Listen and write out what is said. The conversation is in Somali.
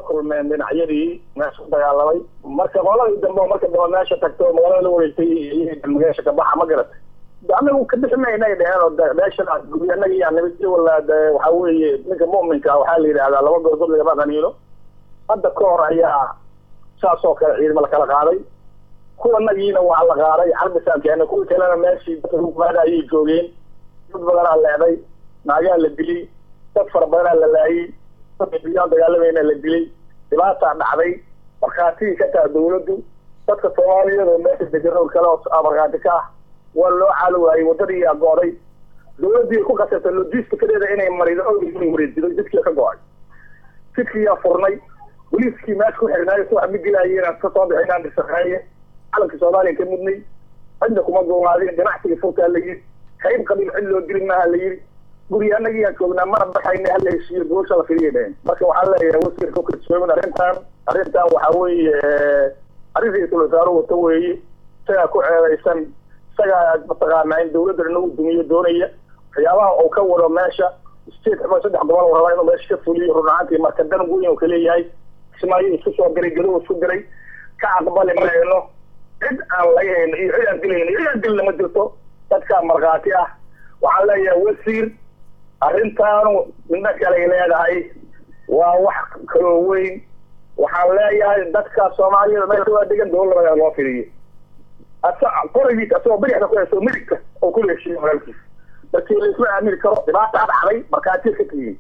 kulmeen dhinacyadii meesha ku dagaalamay marka qoladii dambe oo marka dambe meesha tagto magaalada la wareegtay meesha ka baxa ma garatay anagu ka bixi mayna ay dheheen oo meesha anaga yaa nimid wala waxa weeye ninka mu'minka waxaa la yidhahdaa laba goorgood lagama qaniino hadda ka hor ayaa saas oo kale ciidamo lakala qaaday kuwa nagiina waa la qaaday xarbisaan keena kuwii kalena meeshii dadka hukumaada ayay joogeen dad badanaa leeday naagaa la dilay dad fara badanaa la laayay dad biyaan dagaalamayna la dilay dhibaataa dhacday markhaatigii ka taha dawladdu dadka soomaaliyeed oo meesha degan oo kale oo markhaati ka ah waa loo caali waayey waddadii yaa go-day dawladdii ku kasabtay logistikadeeda inay marido owdii wareejido jidkii ka go-ay jidkiyaa furnay boliiskii meesha ku xirnaayo si wax ma gelaayeen ka soo bixinaan disaqeeye calanka soomaaliya ka mudnay cidna kuma goomaadin ganacsiga furtaa la yidhi qayb qabiil cid loo dili maaha la yidhi guriga anagii aan joognaa mana baxayna hala heshiiyo goosha la firiya dheheen marka waxaa leeyahay wasiirka kalsoomin arrintan arrintan waxaa weeye arrin ra-iisul wasaare wato weeye isagaa ku ceedaysan isagaa mataqaanaa in dawladda inagu dumiyo doonaya waxyaabaha uu ka wado meesha state ama saddex gobol rabaa inuu meesha ka fuliyo run ahaantii marka dan weyn uu kaleeyahay kismaayo isku soo diray gadow isku diray ka aqbali mayno cid aan laga hayno iyo cid aan dilayno cid aan dilna ma jirto dadkaa markhaati ah waxaan leeyahay wasiir arrintaanu midna kalay leedahay waa wax kaloo weyn waxaan leeyahay dadka soomaaliyada meesha waa degan dawladda loo firiyo asa qorigiisa asagoo bidixda ku haysto midigta oo kula heshiiyo walaalkiisa markii laisma aamini karo dhibaata dhacday markhaatiya ka tihiin